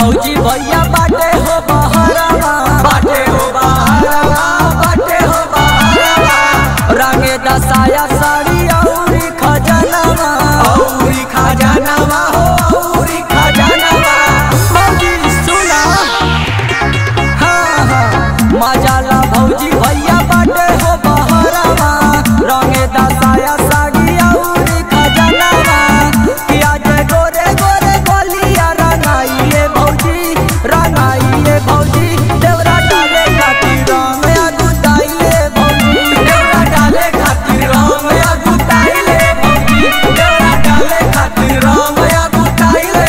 भौजी भैया बाटे हो बहरवा बाटे हो बहरवा बाटे हो बहरवा रंगे दसाया साड़ी औरी खजनवा औरी खजनवा हो औरी खजनवा भौजी सुना हाँ हाँ मजाला भौजी भैया बाटे हो बहरवा रंगे दसाया साड़ी औरी खजनवा किया जय गोरे गोरे गोलिया रंगाइए भौजी रंगाइए भौजी देवरा डाले खातिर रंग अगुताइए भौजी देवरा डाले खातिर रंग अगुताइए भौजी देवरा डाले खातिर रंग अगुताइए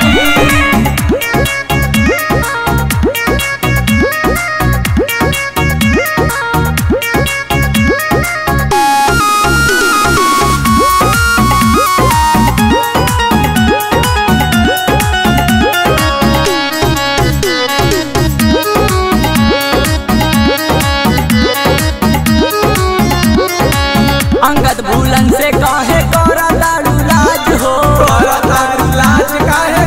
भौजी अंगद भूलन से काहे करा लाडू लाज हो करतारू लाज काहे